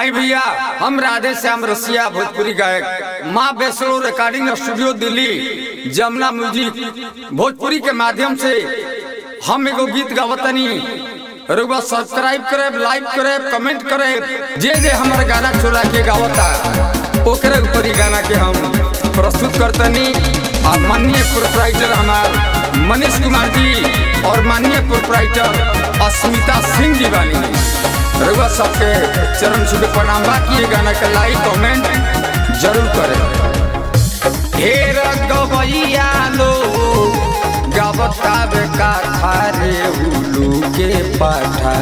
आई भैया हम राधे श्याम रसिया भोजपुरी गायक माँ Vaishno recording studio Delhi Jamuna music Bhojpuri के माध्यम से हम एगो गीत गावतनी रुआ सब्सक्राइब करे लाइक करे कमेंट करे जे जे हमारे गाना चोरा के गावता ओकरे ऊपर ही गाना के हम प्रस्तुत करतनी और माननीय प्रोपराइटर हमार मनीष कुमार जी और माननीय प्रोपराइटर अस्मिता सिंह जी बानी रघुआ सबके चरण छुपे प्रणाम बा कि ये गाना के लाइक कमेंट जरूर करें ढेर गवैया लो गावता बे काथा रे उलू के पाठा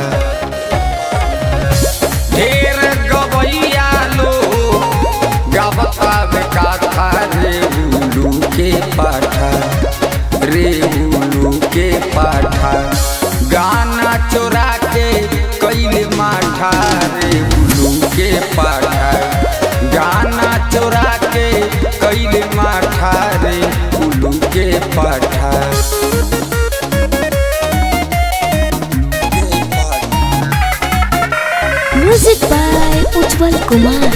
ढेर गवैया लो गावता बे काथा रे उलू के पाठा रे उलू के पाठा गाना चोरा के कैले माठा रे उलू के पाठा गाना चोरा के कैले माठा रे उलू के पाठा म्यूजिक बाय उज्जवल कुमार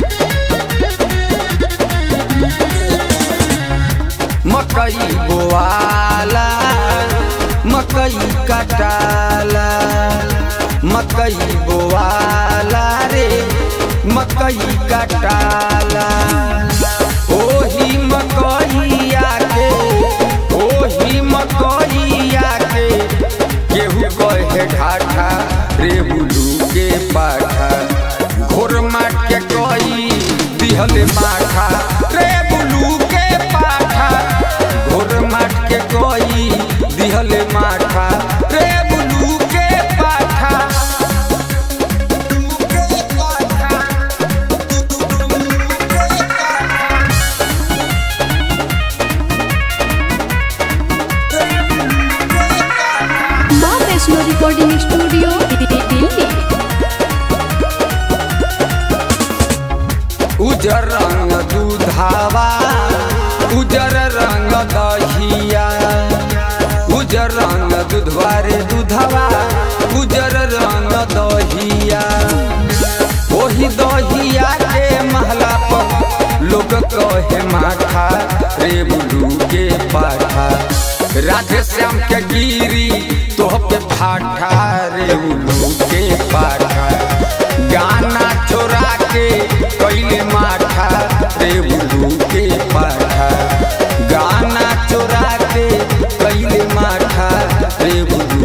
मकई बोआला मकई कटाला मकई बोआला रे मकई कटाला ओही मकईया के ओही मकईया के केहू कहे ढाठा रे बुलू के पाठा घोर माट के कई दिहल माठा रे बुलू के पाठा घोर माट के कई दिहल माठा रे बुलू के पाठा माँ वैष्णो रिकॉर्डिंग स्टूडियो दिल्ली उजर रंग दूधावा उजर रंग दहिया उजर रंग दूधवा रे दूधवा उजर रंग दहिया ओही दहिया के महला पर लोग कहे माठा रे बुलू के पाठा राधे श्याम के गिरी तोह पे फाठा रे बुलू के पाठा गाना चोरा के कैले माठा रे बुलू के पाठा गाना चोरा के कैले माठा रे बुलू